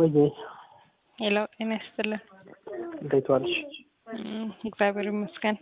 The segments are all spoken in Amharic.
ወይ ሄሎ ጤና ይስጥልን። እንዴት ዋልሽ? እም፣ እግዚአብሔር ይመስገን።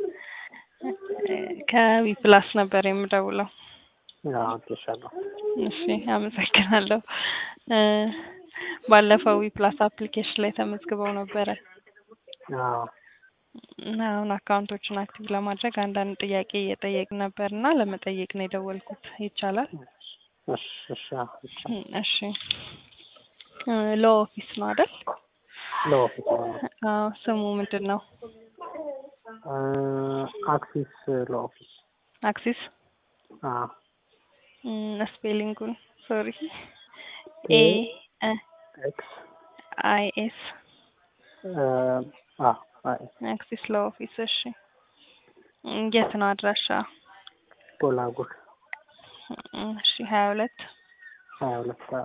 ከዊ ፕላስ ነበር የምደውለው። አዎ አውቄሻለሁ። እሺ አመሰግናለሁ። እ ባለፈው ዊ ፕላስ አፕሊኬሽን ላይ ተመዝግበው ነበረ አዎ እና አሁን አካውንቶችን አክቲቭ ለማድረግ አንዳንድ ጥያቄ እየጠየቅን ነበር እና ለመጠየቅ ነው የደወልኩት። ይቻላል? እሺ እሺ አዎ ይቻላል። እም፣ እሺ እ ሎ ኦፊስ ነው አይደል? ለኦፊስ ነው። አዎ ስሙ ምንድን ነው? እ አክሲስ ለኦፊስ አክሲስ አዎ እም፣ ስፔሊንጉን ሶሪ ኤ እ ኤክስ አይ ኤስ እ አዎ አይ አክሲስ ለኦፊስ እሺ። እም፣ የት ነው አድራሻ? ቦላጉር እም፣ እሺ ሀያ ሁለት ሀያ ሁለት አዎ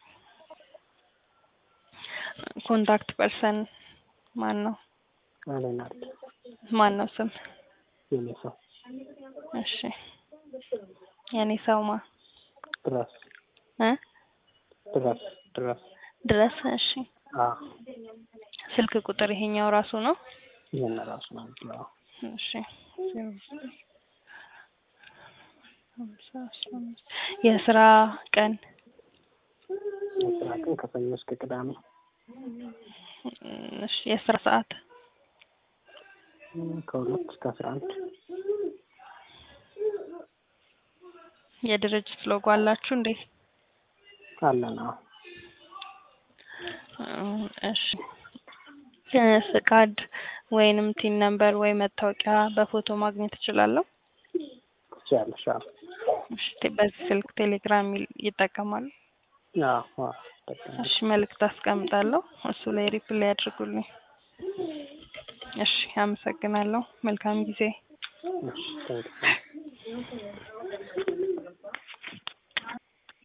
ኮንታክት ፐርሰን ማን ነው? ሌናርድ ማን ነው ስም? የኔ ሰው እሺ የኔ ሰውማ ድረስ እ ድረስ ድረስ ድረስ እሺ። አዎ ስልክ ቁጥር ይሄኛው ራሱ ነው? ይሄን ራሱ ነው የምትለው። እሺ ዜሮ ዘጠኝ ሃምሳ አስራ አምስት የስራ ቀን የስራ ቀን ከሰኞ እስከ ቅዳሜ እሺ የስራ ሰዓት እም፣ ከሁለት እስከ አስራ አንድ የድርጅት ሎጎ አላችሁ እንዴ? አለን። አዎ እም፣ እሺ እ ፍቃድ ወይንም ቲን ነምበር ወይ መታወቂያ በፎቶ ማግኘት እችላለሁ? ትችያለሽ። አዎ እሺ ቴ- በዚህ ስልክ ቴሌግራም ይል- ይጠቀማሉ? አዎ አዎ ይጠቀማል። እሺ መልእክት አስቀምጣለሁ። እሱ ላይ ሪፕላይ ያድርጉልኝ። እሺ አመሰግናለሁ። መልካም ጊዜ። እሺ ታንኪዩ